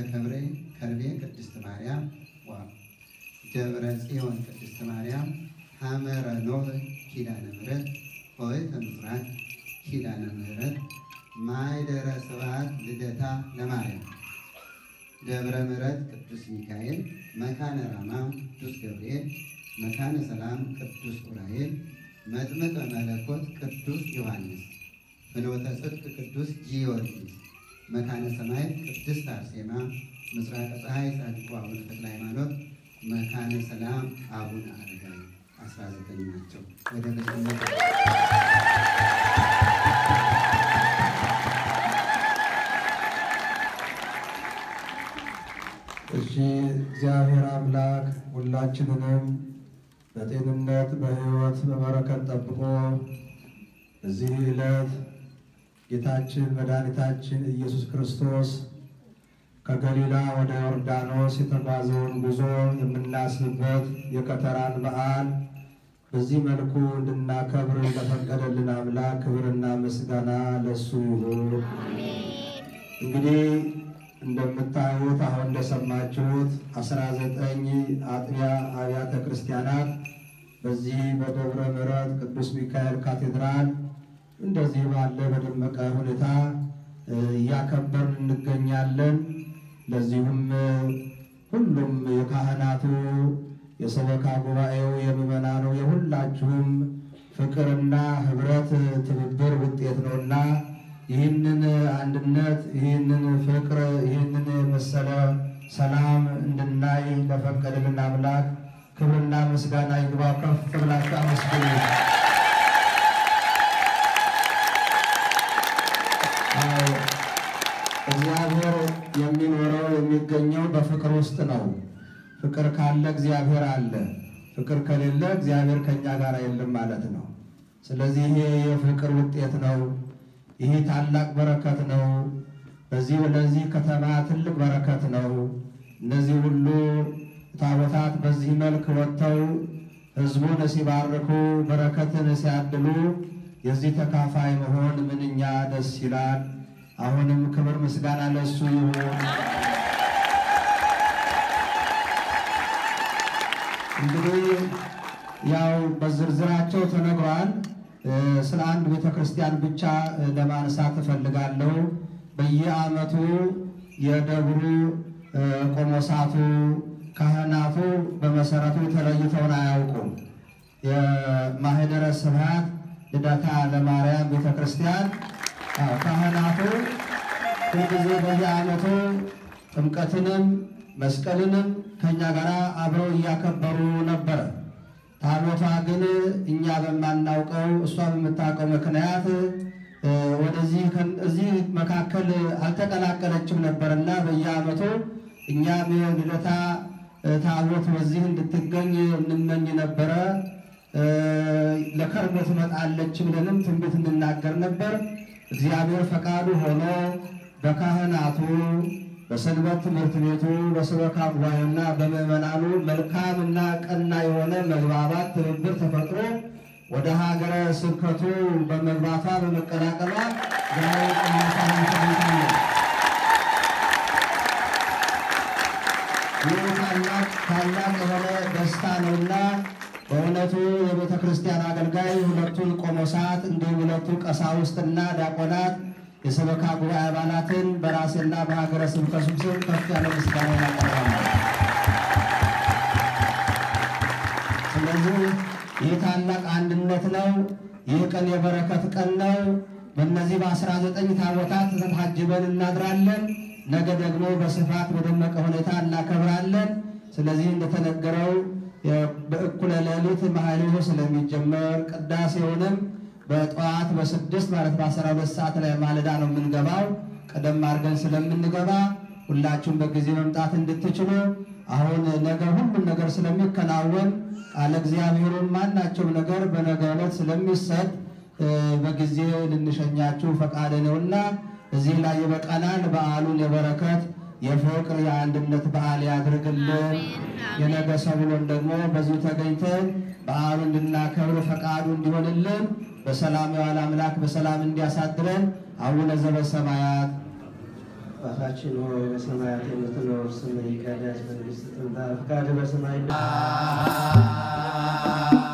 ከብሬ ከርቤ ቅድስት ማርያም ዋ ደብረ ጽዮን ቅድስት ማርያም ሐመረ ኖህ ኪዳነ ምሕረት ሆይተ ምስራቅ ኪዳነ ምሕረት ማይደረ ስብሐት ልደታ ለማርያም ደብረ ምሕረት ቅዱስ ሚካኤል መካነ ራማ ቅዱስ ገብርኤል መካነ ሰላም ቅዱስ ዑራኤል መጥምቀ መለኮት ቅዱስ ዮሐንስ ፍኖተ ጽድቅ ቅዱስ ጊዮርጊስ መካነ ሰማይ ቅድስት አርሴማ ምስራቀ ፀሐይ ጻድቁ አቡነ ተክለ ሃይማኖት መካነ ሰላም አቡነ አረጋዊ አስራ ዘጠኝ ናቸው። ወደ በስመ እሺ እግዚአብሔር አምላክ ሁላችንንም በጤንነት በሕይወት በበረከት ጠብቆ በዚህ ዕለት ጌታችን መድኃኒታችን ኢየሱስ ክርስቶስ ከገሊላ ወደ ዮርዳኖስ የተጓዘውን ጉዞ የምናስብበት የከተራን በዓል በዚህ መልኩ እንድናከብር ለፈቀደልን አምላክ ክብርና ምስጋና ለሱ ይሁን። እንግዲህ እንደምታዩት አሁን እንደሰማችሁት አስራ ዘጠኝ አጥቢያ አብያተ ክርስቲያናት በዚህ በደብረ ምሕረት ቅዱስ ሚካኤል ካቴድራል እንደዚህ ባለ በደመቀ ሁኔታ እያከበርን እንገኛለን። ለዚሁም ሁሉም የካህናቱ፣ የሰበካ ጉባኤው፣ የምዕመናኑ የሁላችሁም ፍቅርና ህብረት ትብብር ውጤት ነውና ይህንን አንድነት ይህንን ፍቅር ይህንን የመሰለ ሰላም እንድናይ ለፈቀደልን አምላክ ክብርና ምስጋና ይግባው። ከፍ ብላችሁ አመስግኑ። እግዚአብሔር የሚኖረው የሚገኘው በፍቅር ውስጥ ነው። ፍቅር ካለ እግዚአብሔር አለ። ፍቅር ከሌለ እግዚአብሔር ከኛ ጋር የለም ማለት ነው። ስለዚህ ይሄ የፍቅር ውጤት ነው። ይሄ ታላቅ በረከት ነው። በዚህ ለዚህ ከተማ ትልቅ በረከት ነው። እነዚህ ሁሉ ታቦታት በዚህ መልክ ወጥተው ሕዝቡን ሲባርኩ በረከትን ሲያድሉ የዚህ ተካፋይ መሆን ምንኛ ደስ ይላል። አሁንም ክብር ምስጋና ለሱ ይሁን። እንግዲህ ያው በዝርዝራቸው ተነግሯል። ስለ አንድ ቤተ ክርስቲያን ብቻ ለማንሳት እፈልጋለሁ። በየዓመቱ የደብሩ ቆሞሳቱ ካህናቱ በመሰረቱ ተለይተውን አያውቁም። የማህደረ ስብሐት ልደታ ለማርያም ቤተ ክርስቲያን ካህናቱ ሁልጊዜ በየዓመቱ ጥምቀትንም መስቀልንም ከእኛ ጋር አብረው እያከበሩ ነበረ። ታቦቷ ግን እኛ በማናውቀው እሷ በምታውቀው ምክንያት ወደዚህ እዚህ መካከል አልተቀላቀለችም ነበርና በየዓመቱ እኛም ልደታ ታቦት በዚህ እንድትገኝ እንመኝ ነበረ። ለከርሞ ትመጣለች ብለንም ትንቢት እንናገር ነበር። እግዚአብሔር ፈቃዱ ሆኖ በካህናቱ በሰንበት ትምህርት ቤቱ በሰበካ ጉባኤና በምዕመናኑ መልካምና ቀና የሆነ መግባባት ትብብር ተፈጥሮ ወደ ሀገረ ስብከቱ በመግባቷ በመቀላቀሏ ዛሬ ቅዱሳን ተገኝተናል። ይህ ታላቅ ታላቅ የሆነ ደስታ ነውና በእውነቱ የቤተ ክርስቲያን አገልጋይ ሁለቱን ቆሞሳት እንዲሁም ሁለቱ ቀሳውስትና ዲያቆናት የሰበካ ጉባኤ አባላትን በራሴና በሀገረ ስብከቱ ስም ከፍ ያለ ምስጋና ያቀርባለሁ። ስለዚህ ይህ ታላቅ አንድነት ነው። ይህ ቀን የበረከት ቀን ነው። በእነዚህ በአስራ ዘጠኝ ታቦታት ታጅበን እናድራለን። ነገ ደግሞ በስፋት በደመቀ ሁኔታ እናከብራለን። ስለዚህ እንደተነገረው በእኩለ ሌሊት ማህሌቱ ስለሚጀመር ቅዳሴውንም በጠዋት በስድስት ማለት በአስራ ሁለት ሰዓት ላይ ማለዳ ነው የምንገባው። ቀደም አድርገን ስለምንገባ ሁላችሁም በጊዜ መምጣት እንድትችሉ አሁን ነገ ሁሉም ነገር ስለሚከናወን ቃለ እግዚአብሔሩን ማናቸውም ነገር በነገ ዕለት ስለሚሰጥ በጊዜ ልንሸኛችሁ ፈቃድ ነውና እዚህ ላይ ይበቃናል። በዓሉን የበረከት የፍቅር የአንድነት በዓል ያድርግልን። የነገ ሰብሎን ደግሞ በዚሁ ተገኝተን በዓሉ እንድናከብር ፈቃዱ እንዲሆንልን በሰላም የዋለ አምላክ በሰላም እንዲያሳድረን አቡነ ዘበሰማያት አባታችን ሆይ በሰማያት የምትኖር ስምህ ይቀደስ፣ መንግሥትህ ትምጣ፣ ፈቃድህ በሰማይ